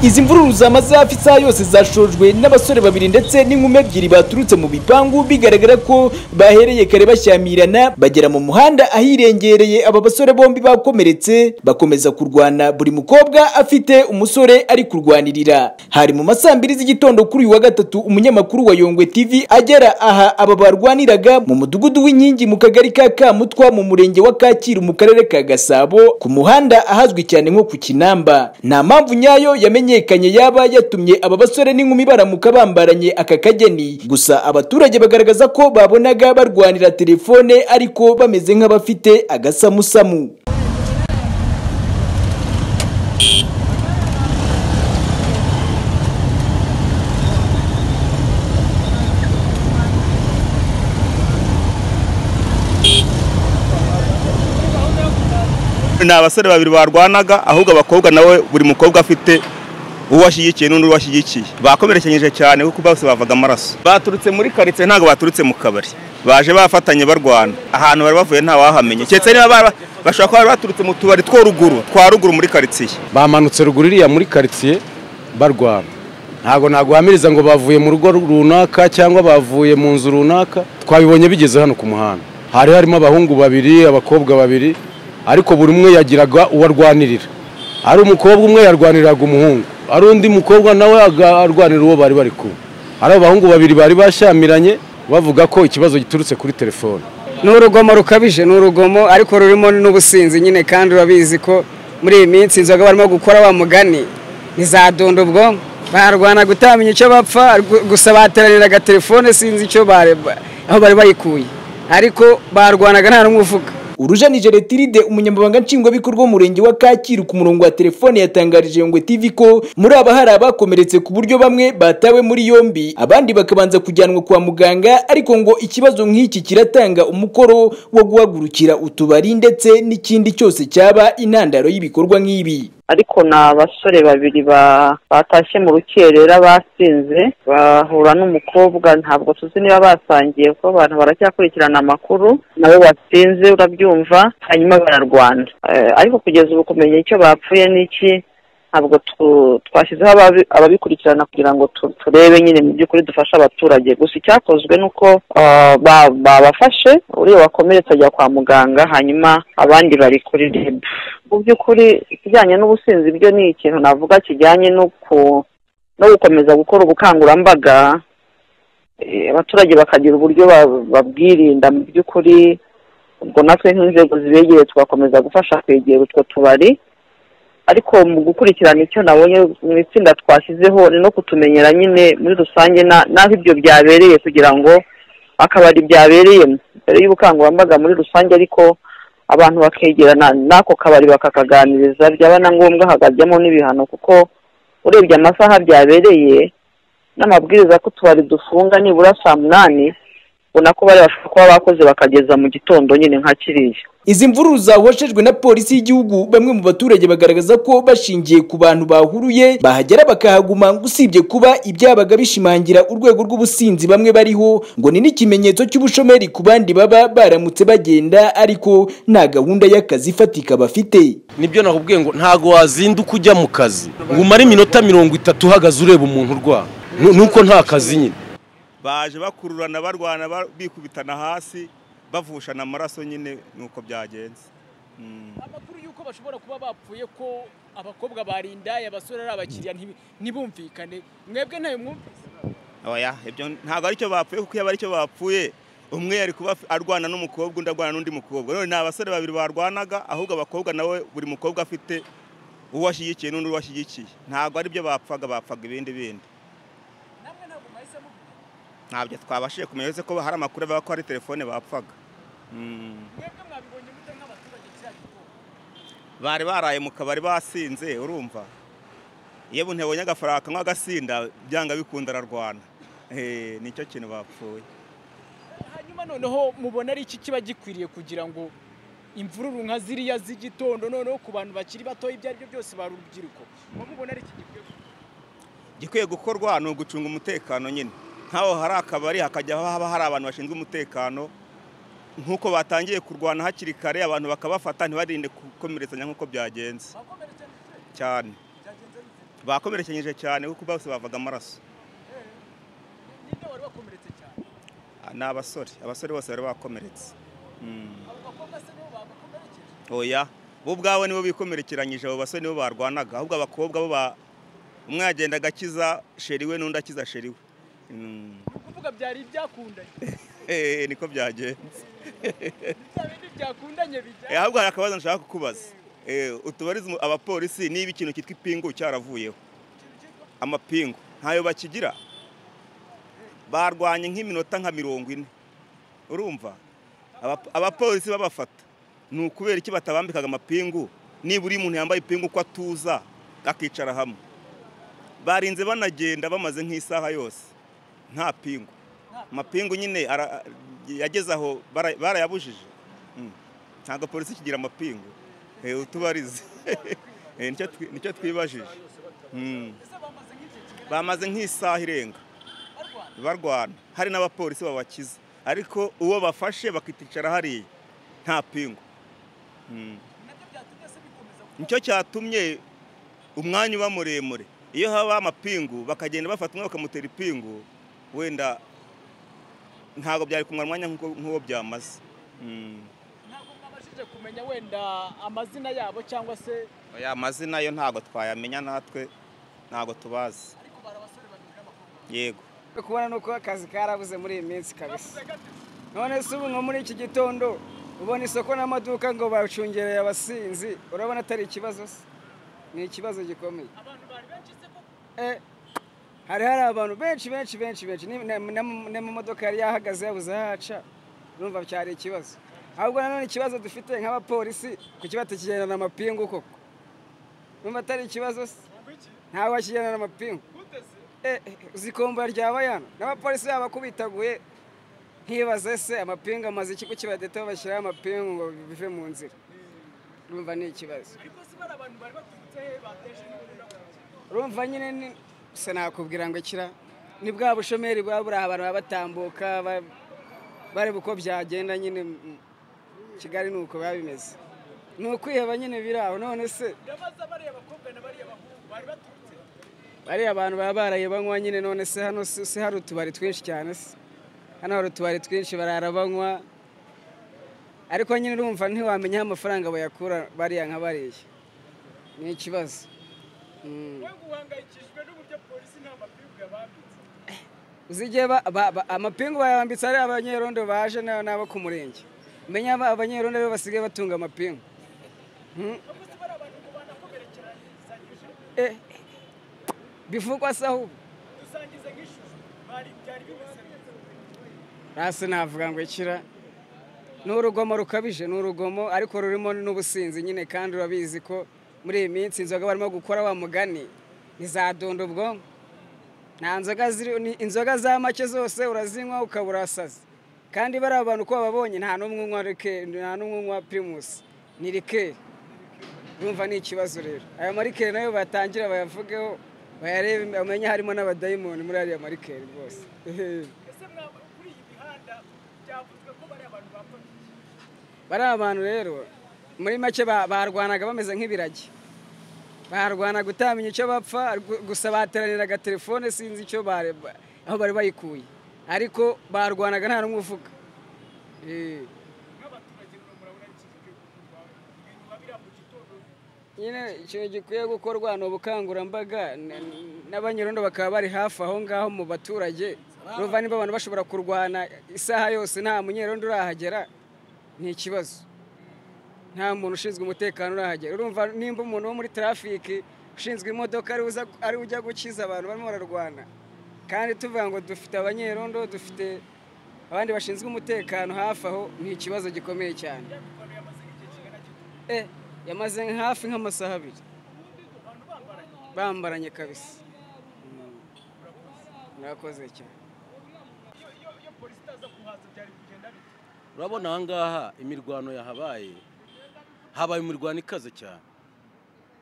izi mvururu zamaze hafi isaha yose zashojwe n'abasore babiri ndetse n'inkumi ebyiri baturutse mu bipangu bigaragara ko bahereye kare bashyamirana bagera mu muhanda ahirengereye aba basore bombi bakomeretse bakomeza kurwana buri mukobwa afite umusore ari kurwanirira hari mu ma saa mbiri z'igitondo kuri uyu wa gatatu umunyamakuru wa Yongwe TV agera aha aba barwaniraga mu mudugudu w'inkingi mu kagari ka Kamutwa mu murenge wa Kacyiru mu karere ka Gasabo ku muhanda ahazwi cyane nko ku Kinamba nta mpamvu nyayo yamenyekanye yaba yatumye aba basore n'inkumi baramuka bambaranye aka kageni gusa abaturage bagaragaza ko babonaga barwanira telefone ariko bameze nk'abafite agasamusamu ni abasore babiri barwanaga ahubwo abakobwa nawe buri mukobwa afite uwo ashyigikiye n'undi uwo ashyigikiye bakomerekanyije cyane kuko bose bavaga amaraso baturutse muri karitsiye ntabwo baturutse mu kabari baje bafatanye barwana ahantu bari bavuye ntawahamenye keretse niba ba- bashobora kuba bari baturutse mu tubari two ruguru twa ruguru muri karitsiye bamanutse ruguru iriya muri karitsiye barwana ntabwo naguhamiriza ngo bavuye mu rugo runaka cyangwa bavuye mu nzu runaka twabibonye bigeze hano ku muhanda hari harimo abahungu babiri abakobwa babiri ariko buri umwe yagiraga uwo arwanirira ari umukobwa umwe yarwaniriraga umuhungu ari undi mukobwa nawe aga- arwanira uwo bari bari kumwe hari abahungu babiri bari bashyamiranye bavuga ko ikibazo giturutse kuri telefone ni urugomo rukabije ni urugomo ariko rurimo n'ubusinzi nyine kandi urabizi ko muri iyi minsi inzoga barimo gukora wa mugani ntizadunda ubwonko barwana gutamenya icyo bapfa gu- gusa bateraniraga telefone sinzi icyo bare- ba- aho bari bayikuye ariko barwanaga nta n'umwe uvuga Urujanije Retiride umunyamabanga nshingwabikorwa w'umurenge wa Kacyiru ku murongo wa telefone yatangarije Yongwe TV ko muri aba hari abakomeretse ku buryo bamwe batawe muri yombi abandi bakabanza kujyanwa kwa muganga ariko ngo ikibazo nk'iki kiratanga umukoro wo guhagurukira utubari ndetse n'ikindi cyose cyaba intandaro y'ibikorwa nk'ibi. ariko ni abasore babiri ba- batashye mu rukerera basinze bahura n'umukobwa ntabwo tuzi niba basangiye kuko abantu baracyakurikirana amakuru nabo basinze urabyumva hanyuma bararwana Eh, ariko kugeza ubu kumenya icyo bapfuye n'iki ntabwo tu- twashyizeho ababi- ababikurikirana kugira ngo tu- turebe nyine mu by'ukuri dufashe abaturage gusa icyakozwe ni uko ah, ba- babafashe uriya wakomeretse ajya kwa muganga hanyuma abandi bari kuri reb mu by'ukuri ikijyanye n'ubusinzi byo ni ikintu navuga kijyanye no ku- no gukomeza gukora ubukangurambaga eh, abaturage bakagira uburyo ba- babwirinda mu by'ukuri ubwo natwe nk'inzego zibegereye tugakomeza gufasha kwegera utwo tubari ariko mu gukurikirana icyo nabonye mu itsinda twashyizeho ni no kutumenyera nyine muri rusange na- n'aho ibyo byabereye kugira ngo akabari byabereyemo mbere y'ubukangurambaga muri rusange ariko abantu bakegerana n'ako kabari bakakaganiriza byaba na ngombwa hakajyamo n'ibihano kuko urebye amasaha byabereye n'amabwiriza ko utubari dufunga nibura saa munani ubona ko bari bashobora kuba bakoze bakageza mu gitondo nyine nka kiriya Izi mvururu zahoshejwe na polisi y'igihugu bamwe mu baturage bagaragaza ko bashingiye ku bantu bahuruye bahagera bakahaguma ngo usibye kuba ibyabaga bishimangira urwego rw'ubusinzi bamwe bariho ngo ni n'ikimenyetso cy'ubushomeri ku bandi baba baramutse bagenda ariko nta gahunda y'akazi ifatika bafite. nibyo nakubwiye ngo ntago wazinduka ujya mu kazi ngo umare iminota mirongo itatu uhagaze ureba umuntu urwara Nu- nuko nta kazi nyine baje bakururana barwana ba- bikubitana hasi bavushana amaraso nyine nuko byagenze Mm. amakuru y'uko bashobora kuba bapfuye ko abakobwa barindaye abasore ari abakiriya ntibi- ntibumvikane mwebwe ntayo mwumvise oya ibyo ntabwo aricyo bapfuye kuko iyo aba aricyo bapfuye umwe yari kuba af- arwana n'umukobwa undi arwana n'undi mukobwa none ni abasore babiri barwanaga ahubwo abakobwa nawe buri mukobwa afite uwo ashyigikiye n'undi uwo ashyigikiye ntabwo ari byo bapfaga bapfaga ibindi bindi namwe ntabwo mwahise muvuga ntabyo twabashije kumenya uretse ko hari amakuru avuga ko hari telefone bapfaga Mm. mwebwe mwabibonye mute nk'abaturage kiriya gikorwa bari baraye mu kabari basinze urumva yewe ntibonye agafaranga nk'agasinda byanga bikunda ararwana Eh, nicyo kintu bapfuye hanyuma noneho mubona ari iki kiba gikwiriye kugira ngo imvururu nka ziriya z'igitondo noneho ku bantu bakiri batoya ibyo ari byo byose bari urubyiruko muba mubona ari iki gikwiye gukorwa? igikwiye gukorwa ni ugucunga umutekano nyine nk'aho hari akabari hakajya haba hari abantu bashinzwe umutekano nk'uko batangiye kurwana hakiri kare abantu bakabafata ntibarinde gukomeretsanya nk'uko byagenze abakomeretse ndetse cyane byagenze bite bakomerekenyije cyane kuko bose bavaga amaraso ninde wari wakomeretse cyane Ah, ni abasore abasore bose bari bakomeretse abo bakobwa se nibo bagukomerekeje oya bo ubwabo nibo bikomerekeranyije abo basore nibo barwanaga ahubwo abakobwa bo ba- umwe yagenda agakiza sheri we n'undi akiza sheri we Mm. ni ukuvuga byari ibyakundanye Eh, niko byagenze ni bya bindi byakundanye bijya Eh, ahubwo hari akabazo nshaka kukubaza Eh, utubariza umu- abapolisi niba ikintu cyitwa ipingu cyaravuyeho amapingu ntayo bakigira barwanye nk'iminota nka mirongo ine urumva Aba- abapolisi babafata ni ukubera iki batabambikaga amapingu nibura iyo umuntu yambaye ipingu uko atuza akicara hamwe barinze banagenda bamaze nk'isaha yose nta pingu amapingu nyine ara- yageze aho bara- barayabujije Mm. ntabwo polisi ikigira amapingu Eh, utubarize Eh, nicyo twi- nicyo twibajije Mm. ese bamaze nk'igihe kigana bamaze nk'isaha irenga barwana barwana hari n'abapolisi babakiza ariko uwo bafashe bakiticara hariya nta pingu Mm. nabyo byatumye se bikomeza kuba nicyo cyatumye umwanya uba muremure iyo haba amapingu bakagenda bafata umwe bakamutera ipingu wenda ntabwo byari kumara umwanya nk'uko- nk'uwo byamaze Mm. ntabwo mwabashije kumenya wenda amazina yabo cyangwa se oya amazina yo ntabwo twayamenya natwe ntabwo tubazi ariko bari abasore babiri n'abakobwa yego Uri kubona nuko akazi karabuze muri iyi minsi kabisa bavuze gate se? none se ubu nko muri iki gitondo ubona isoko n'amaduka ngo bacungereye abasinzi urabona atari ikibazo se ni ikibazo gikomeye abantu bari benshi se koko Eh, hari hari abantu benshi benshi benshi benshi n'amamodoka yari yahagaze yabuze aho aca urumva cyari ikibazo ahubwo nanone ikibazo dufite nk'abapolisi kuki batakigendana amapingu koko urumva atari ikibazo se ngo iki ntawe wakigendana amapingu guteze Eh, eh, uzi kombora rya bayano n'abapolisi baba bakubitaguye nkibaze se amapingu amaze iki kuki badeta bashyiraho amapingu ngo bive mu nzira urumva ni ikibazo ariko se bari abantu bari baturutse he bateje n'uburura ku kintu? urumva nyine ni se nakubwira ngo kira ni bwa bushomeri bwa buri aho abantu baba batambuka ba- bareba uko byagenda nyine mm, kigali ni uko biba bimeze ni ukwiheba nyine biri aho none se ndabaza bariya bakobwa na bariya bahungu bari baturutse he? bariya abantu baba baraye banywa nyine none se hano si si hari utubari twinshi cyane se hano hari utubari twinshi barara banywa ariko nyine urumva ntiwamenya aho amafaranga bayakura bariya nka bariya ni ikibazo Mm. wowe ngo uhangayikishijwe n'uburyo polisi nta mapingu yabambitse uzi igihe ba- ba- ba- amapingu bayambitse ari abanyerondo baje na- n'abo ku murenge menya aba- abanyerondo rero basigaye batunga amapingu ahubwo se bari abantu ngo banakomerekeranyije Eh, bivugwa se ahubwo dusangize nk'ishusho bari byari bimeze neza hasi navuga ngo ikira ni urugomo rukabije ni urugomo ariko rurimo n'ubusinzi nyine kandi urabizi ko muri iyi minsi inzoga barimo gukora wa mugani ntizadunda ubwonko nta nzoga ziri ni- inzoga za make zose urazinywa ukaba urasaze kandi bariya abantu uko bababonye nta n'umwe unywa rike- nta n'umwe unywa pirimusi ni rikeri urumva ni ikibazo rero aya marikeri nayo batangira bayavugeho bayarebe bamenye harimo n'abadayimoni muri ariya marikeri rwose ese mwaba kuri iyi mihanda byavuzwe ko bari abantu bapfa iki? bariya abantu rero muri make ba- barwanaga bameze nk'ibiragi barwanaga utamenya icyo bapfa gu- gusa bateraniraga telefone sinzi icyo bare- ba- aho bari bayikuye ariko barwanaga nta n'umwe uvuga Eh, nk'abaturage rero murabona iki gihe kuva ibintu babira mu gitondo nyine ikintu gikwiye gukorwa ni ubukangurambaga n- n- n'abanyerondo bakaba bari hafi aho ngaho mu baturage ruva niba abantu bashobora kurwana isaha yose nta munyerondo urahagera ni ikibazo nta muntu ushinzwe umutekano urahagera urumva nimba umuntu wo muri trafiki ushinzwe imodoka ari uza- ari ujya gukiza abantu barimo bararwana kandi tuvuga ngo dufite abanyerondo dufite abandi bashinzwe umutekano hafi aho ni ikibazo gikomeye cyane Eh, yamaze hafi nk'amasaha abiri bambaranye kabisa Mm. murakoze cyane iyo iyo iyo polisi itaza kuhaza byari kugenda bite urabona aha ngaha imirwano yahabaye habaye imirwano ikaze cyane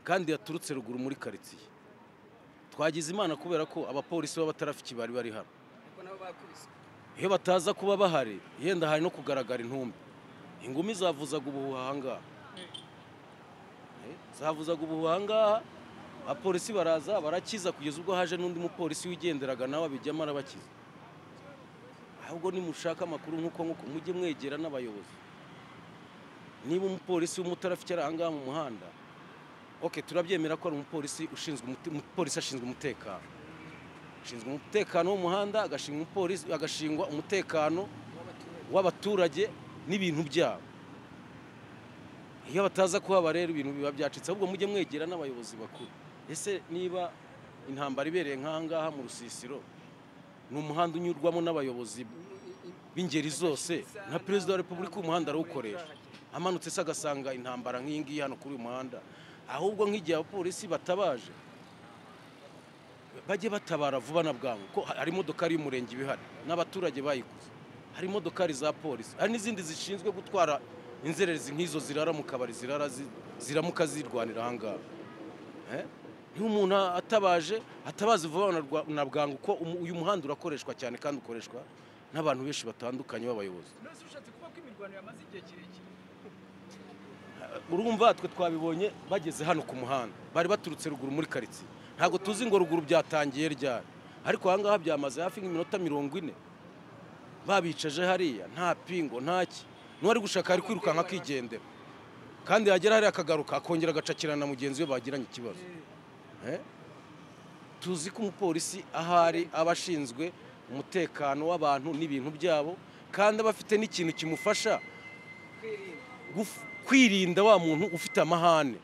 kandi yaturutse ruguru muri karitsiye twagize imana kubera ko abapolisi b'abatarafiki bari bari hano Ariko nabo bakubiswe iyo bataza kuba bahari yenda hari no kugaragara intumbi ingumi zavuzaga ubuhuha ahangaha Eh, zavuzaga ubuhuha ahangaha abapolisi baraza barakiza kugeza ubwo haje n'undi mupolisi wigenderaga nawe abijyamo arabakiza ahubwo nimushaka amakuru nk'uko nk'uko mujye mwegera n'abayobozi niba umupolisi w'umutara afite ahangaha mu muhanda oke turabyemera ko ari umupolisi ushinzwe umute- umupolisi ashinzwe umutekano ashinzwe umutekano w'umuhanda agashingwa umupolisi agashingwa umutekano w'abaturage n'ibintu byabo iyo bataza kuhaba rero ibintu biba byacitse ahubwo mujye mwegera n'abayobozi bakuru ese niba intambara ibereye nk'ahangaha mu rusisiro ni umuhanda unyurwamo n'abayobozi b'ingeri zose nka perezida wa repubulika umuhanda arawukoresha amanutse se agasanga intambara nk'iyi ngiyi hano kuri uyu muhanda ahubwo nk'igihe abapolisi batabaje bajye batabara vuba na bwangu ko hari imodokari y'umurenge iba ihari n'abaturage bayiguze hari imodokari za polisi hari n'izindi zishinzwe gutwara inzererezi nk'izo zirara mu kabari zirara zi- ziramuka zirwanira ahangaha Eh? niba umuntu atabaje atabazi vuba na rwa- na bwangu ko umu- uyu muhanda urakoreshwa cyane kandi ukoreshwa n'abantu benshi batandukanye b'abayobozi none se ushatse kuvuga ko imirwano yamaze igihe kirekire urumva twe twabibonye bageze hano ku muhanda bari baturutse ruguru muri karitsiye ntabwo tuzi ngo ruguru byatangiye ryari ariko ahangaha byamaze hafi nk'iminota mirongo ine babicaje hariya nta pingo ntaki n'uwari gushaka ari kwirukanka akigendera kandi yagera hariya akagaruka akongera agacakirana na mugenzi we bagiranye ikibazo Eh? tuzi ko umupolisi ahari aba ashinzwe umutekano w'abantu n'ibintu byabo kandi aba afite n'ikintu kimufasha guf- kwirinda wa muntu ufite amahane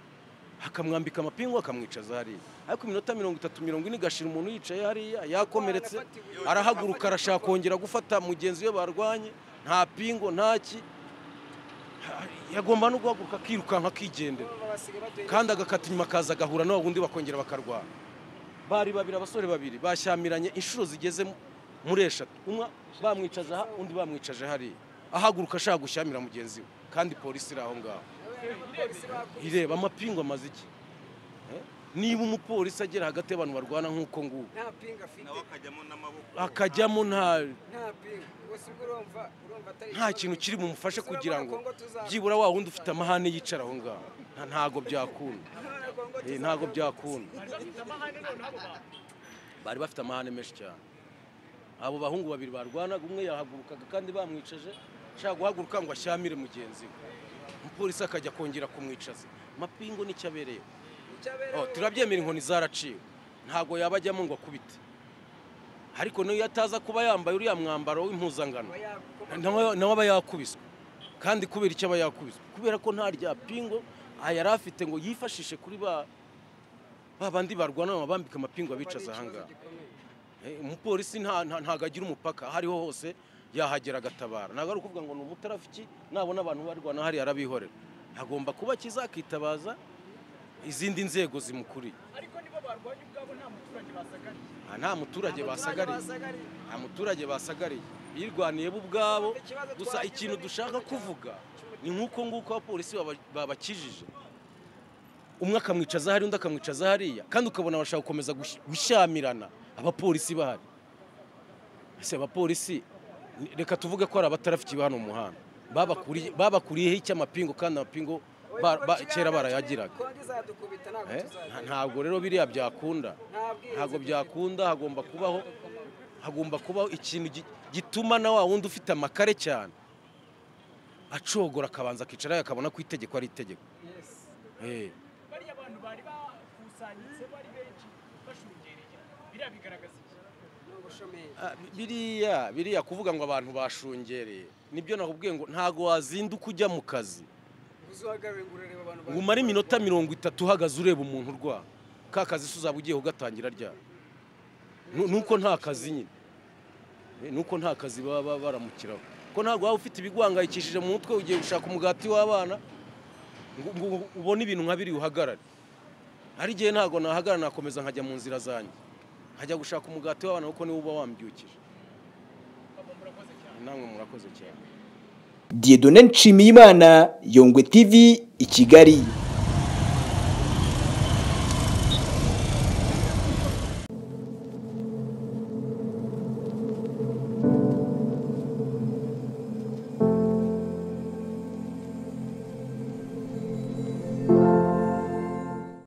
akamwambika amapingu akamwicaza hariya ariko iminota mirongo itatu mirongo ine igashira umuntu yicaye hariya yakomeretse arahaguruka arashaka kongera gufata mugenzi we barwanye nta pingo ntaki yagomba no guhaguruka akirukanka akigendera kandi agakata inyuma akaza agahura na wa wundi bakongera bakarwana bari babiri abasore babiri bashyamiranye inshuro zigeze mu- muri eshatu umwe bamwicaje aha undi bamwicaje hariya ahaguruka ashaka gushyamira mugenzi we kandi polisi iri aho ngaho ireba amapingu amaze iki Eh? niba umupolisi agera hagati y'abantu barwana nk'uko nguko nta pinga afite akajyamo n'amaboko akajyamo nta nta pinga gusa ubwo urumva urumva atari nta kintu kiri bumufashe kugira ngo byibura wa wundi ufite amahane yicara aho ngaho Nta- ntago byakunda Eh, ntago byakunda bari bafite amahane none abo bantu bari bafite amahane menshi cyane abo bahungu babiri barwanaga umwe yahagurukaga kandi bamwicaje ashaka guhaguruka ngo ashyamire mugenzi we umupolisi akajya kongera kumwicaza amapingu nicyo abereyeho Oh, turabyemera inkoni zaraciwe ntago yaba ajyamo ngo akubite ariko niyo ataza kuba yambaye uriya mwambaro w'impuzangano nawe nawe aba yakubiswe kandi kubera icyo aba yakubiswe kubera ko nta rya pingo ah, yari afite ngo yifashishe kuri ba ba bandi barwana babambika amapingu abicaza ahangaha Eh, umupolisi nta- nta- ntago agira umupaka aho ariho hose yahagera agatabara ntabwo ari ukuvuga ngo ni umutarafiki nabona abantu barwana hariya arabihorera agomba kuba akiza akitabaza izindi nzego zimukuriye ariko nibo barwanye ubwabo nta muturage basagariye Aha nta muturage basagariye nta muturage basagariye birwaniye bo ubwabo gusa ikintu dushaka kuvuga ni nk'uko nguko abapolisi baba- babakijije umwe akamwicaza hariya undi akamwicaza hariya kandi ukabona bashaka gukomeza gush- gushyamirana abapolisi bahari ese abapolisi ni- reka tuvuge ko ari abatarafikiye hano mu muhanda Babakuriye- babakuriyeho icy'amapingu kandi amapingu ba- ba- kera barayagiraga Eh? Nta- ntabwo rero biriya byakunda ntabwo byakunda hagomba kubaho hagomba kubaho ikintu gi- gituma na wa wundi ufite amakare cyane acogora akabanza akicara akabona ko itegeko ari itegeko Eh, bariya bantu bari bakusanyitse bari benshi bashungereye biriya bigaragaza iki ah, biriya biriya kuvuga ngo abantu bashungereye nibyo nakubwiye ngo ntabwo wazinduka ujya mu kazi ngo umare iminota mirongo itatu uhagaze ureba umuntu urwara ka kazi se uzaba ugiye kugatangira ryari Nu- nuko nta kazi nyine Eh, nuko nta kazi baba baramukiraho ko ntabwo waba ufite ibiguhangayikishije mu mutwe ugiye gushaka umugati w'abana ngo- ngo ubone ibintu nka biri uhagarare hari igihe ntabwo nahagarara nakomeza nkajya mu nzira zanjye nkajya gushaka umugati w'abana kuko niwo uba wambyukije namwe murakoze cyane Dieudonne Nshimiyimana Yongwe TV i Kigali